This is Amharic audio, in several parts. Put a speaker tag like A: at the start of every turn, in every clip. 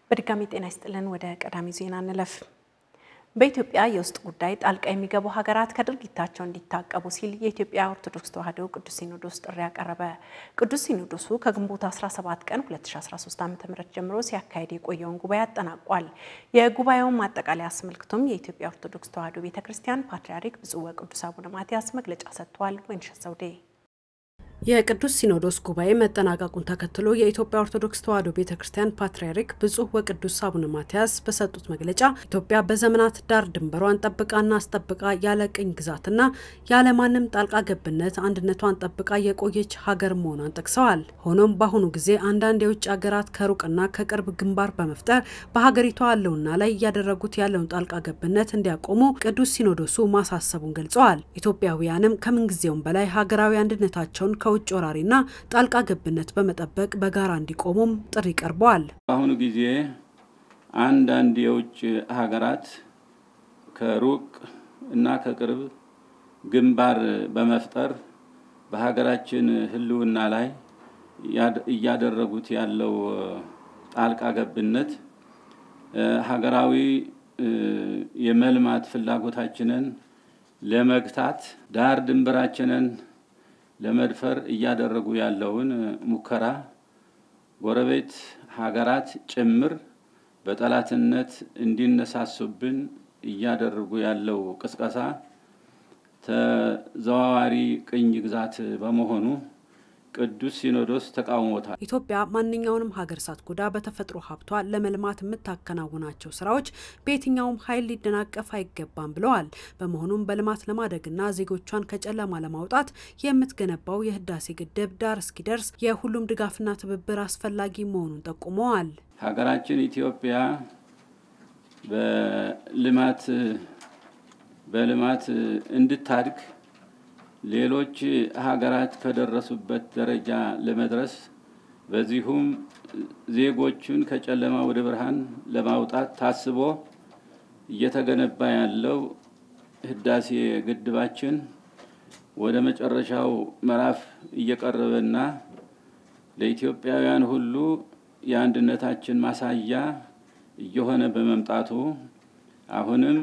A: በድጋሚ ጤና ይስጥልን። ወደ ቀዳሚ ዜና እንለፍ። በኢትዮጵያ የውስጥ ጉዳይ ጣልቃ የሚገቡ ሀገራት ከድርጊታቸው እንዲታቀቡ ሲል የኢትዮጵያ ኦርቶዶክስ ተዋሕዶ ቅዱስ ሲኖዶስ ጥሪ ያቀረበ። ቅዱስ ሲኖዶሱ ከግንቦት 17 ቀን 2013 ዓ.ም ጀምሮ ሲያካሄድ የቆየውን ጉባኤ አጠናቋል። የጉባኤውን ማጠቃለያ አስመልክቶም የኢትዮጵያ ኦርቶዶክስ ተዋሕዶ ቤተ ክርስቲያን ፓትርያርክ ብፁዕ ወቅዱስ አቡነ ማትያስ መግለጫ ሰጥተዋል። ወይንሸት ዘውዴ
B: የቅዱስ ሲኖዶስ ጉባኤ መጠናቀቁን ተከትሎ የኢትዮጵያ ኦርቶዶክስ ተዋሕዶ ቤተ ክርስቲያን ፓትርያርክ ብፁዕ ወቅዱስ አቡነ ማትያስ በሰጡት መግለጫ ኢትዮጵያ በዘመናት ዳር ድንበሯን ጠብቃና አስጠብቃ ያለ ቅኝ ግዛትና ያለ ማንም ጣልቃ ገብነት አንድነቷን ጠብቃ የቆየች ሀገር መሆኗን ጠቅሰዋል። ሆኖም በአሁኑ ጊዜ አንዳንድ የውጭ ሀገራት ከሩቅና ከቅርብ ግንባር በመፍጠር በሀገሪቷ ያለውና ላይ እያደረጉት ያለውን ጣልቃ ገብነት እንዲያቆሙ ቅዱስ ሲኖዶሱ ማሳሰቡን ገልጸዋል። ኢትዮጵያውያንም ከምንጊዜውም በላይ ሀገራዊ አንድነታቸውን ከውጭ ወራሪና ጣልቃ ገብነት በመጠበቅ በጋራ እንዲቆሙም ጥሪ ቀርበዋል።
C: በአሁኑ ጊዜ አንዳንድ የውጭ ሀገራት ከሩቅ እና ከቅርብ ግንባር በመፍጠር በሀገራችን ሕልውና ላይ እያደረጉት ያለው ጣልቃ ገብነት ሀገራዊ የመልማት ፍላጎታችንን ለመግታት ዳር ድንበራችንን ለመድፈር እያደረጉ ያለውን ሙከራ ጎረቤት ሀገራት ጭምር በጠላትነት እንዲነሳሱብን እያደረጉ ያለው ቅስቀሳ ተዘዋዋሪ ቅኝ ግዛት በመሆኑ ቅዱስ ሲኖዶስ ተቃውሞታል።
B: ኢትዮጵያ ማንኛውንም ሀገር ሳትጎዳ በተፈጥሮ ሀብቷ ለመልማት የምታከናውናቸው ስራዎች በየትኛውም ኃይል ሊደናቀፍ አይገባም ብለዋል። በመሆኑም በልማት ለማደግና ዜጎቿን ከጨለማ ለማውጣት የምትገነባው የህዳሴ ግድብ ዳር እስኪደርስ የሁሉም ድጋፍና ትብብር አስፈላጊ መሆኑን ጠቁመዋል።
C: ሀገራችን ኢትዮጵያ በልማት በልማት እንድታድግ ሌሎች ሀገራት ከደረሱበት ደረጃ ለመድረስ በዚሁም ዜጎቹን ከጨለማ ወደ ብርሃን ለማውጣት ታስቦ እየተገነባ ያለው ህዳሴ ግድባችን ወደ መጨረሻው ምዕራፍ እየቀረበና ለኢትዮጵያውያን ሁሉ የአንድነታችን ማሳያ እየሆነ በመምጣቱ አሁንም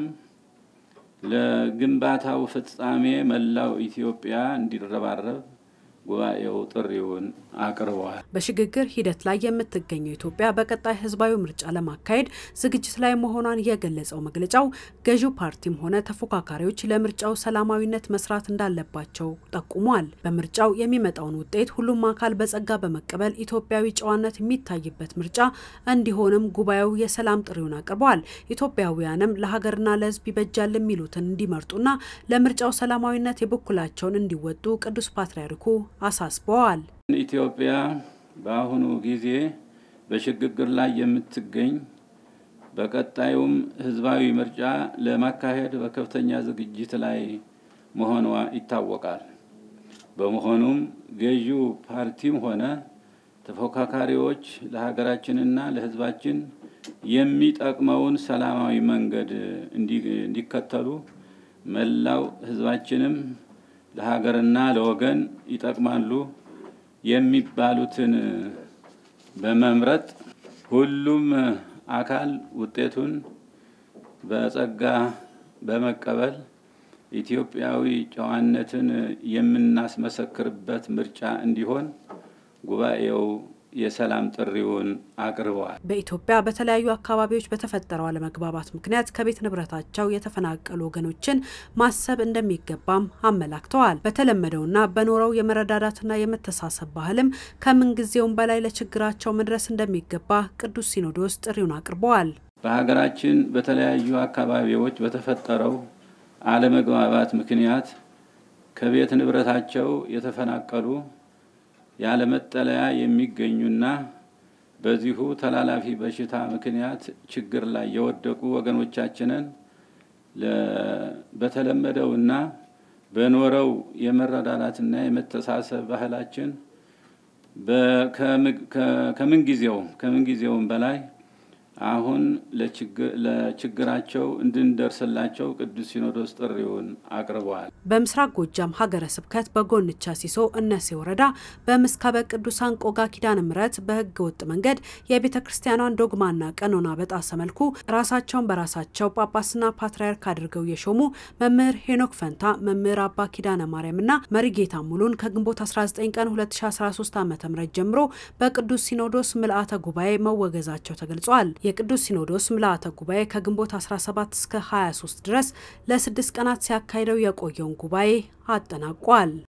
C: ለግንባታው ፍጻሜ መላው ኢትዮጵያ እንዲረባረብ ጉባኤው ጥሪውን አቅርበዋል።
B: በሽግግር ሂደት ላይ የምትገኘው ኢትዮጵያ በቀጣይ ህዝባዊ ምርጫ ለማካሄድ ዝግጅት ላይ መሆኗን የገለጸው መግለጫው ገዢው ፓርቲም ሆነ ተፎካካሪዎች ለምርጫው ሰላማዊነት መስራት እንዳለባቸው ጠቁሟል። በምርጫው የሚመጣውን ውጤት ሁሉም አካል በጸጋ በመቀበል ኢትዮጵያዊ ጨዋነት የሚታይበት ምርጫ እንዲሆንም ጉባኤው የሰላም ጥሪውን አቅርበዋል። ኢትዮጵያውያንም ለሀገርና ለህዝብ ይበጃል የሚሉትን እንዲመርጡና ለምርጫው ሰላማዊነት የበኩላቸውን እንዲወጡ ቅዱስ ፓትርያርኩ አሳስበዋል።
C: ኢትዮጵያ በአሁኑ ጊዜ በሽግግር ላይ የምትገኝ በቀጣዩም ህዝባዊ ምርጫ ለማካሄድ በከፍተኛ ዝግጅት ላይ መሆኗ ይታወቃል። በመሆኑም ገዢው ፓርቲም ሆነ ተፎካካሪዎች ለሀገራችንና ለህዝባችን የሚጠቅመውን ሰላማዊ መንገድ እንዲከተሉ መላው ህዝባችንም ለሀገርና ለወገን ይጠቅማሉ የሚባሉትን በመምረጥ ሁሉም አካል ውጤቱን በጸጋ በመቀበል ኢትዮጵያዊ ጨዋነትን የምናስመሰክርበት ምርጫ እንዲሆን ጉባኤው የሰላም ጥሪውን አቅርበዋል።
B: በኢትዮጵያ በተለያዩ አካባቢዎች በተፈጠረው አለመግባባት ምክንያት ከቤት ንብረታቸው የተፈናቀሉ ወገኖችን ማሰብ እንደሚገባም አመላክተዋል። በተለመደውና በኖረው የመረዳዳትና የመተሳሰብ ባህልም ከምንጊዜውም በላይ ለችግራቸው መድረስ እንደሚገባ ቅዱስ ሲኖዶስ ጥሪውን አቅርበዋል።
C: በሀገራችን በተለያዩ አካባቢዎች በተፈጠረው አለመግባባት ምክንያት ከቤት ንብረታቸው የተፈናቀሉ ያለመጠለያ የሚገኙና በዚሁ ተላላፊ በሽታ ምክንያት ችግር ላይ የወደቁ ወገኖቻችንን በተለመደውና በኖረው የመረዳዳትና የመተሳሰብ ባህላችን ከምንጊዜውም ከምንጊዜውም በላይ አሁን ለችግራቸው እንድንደርስላቸው ቅዱስ ሲኖዶስ ጥሪውን አቅርበዋል።
B: በምስራቅ ጎጃም ሀገረ ስብከት በጎንቻ ሲሶ እነሴ ወረዳ በምስካበ ቅዱሳን ቆጋ ኪዳነ ምሕረት በሕገ ወጥ መንገድ የቤተ ክርስቲያኗን ዶግማና ቀኖና በጣሰ መልኩ ራሳቸውን በራሳቸው ጳጳስና ፓትርያርክ አድርገው የሾሙ መምህር ሄኖክ ፈንታ፣ መምህር አባ ኪዳነ ማርያምና መሪጌታ ሙሉን ከግንቦት 19 ቀን 2013 ዓ ም ጀምሮ በቅዱስ ሲኖዶስ ምልአተ ጉባኤ መወገዛቸው ተገልጿል። የቅዱስ ሲኖዶስ ምልአተ ጉባኤ ከግንቦት 17 እስከ 23 ድረስ ለስድስት ቀናት ሲያካሂደው የቆየውን ጉባኤ አጠናቋል።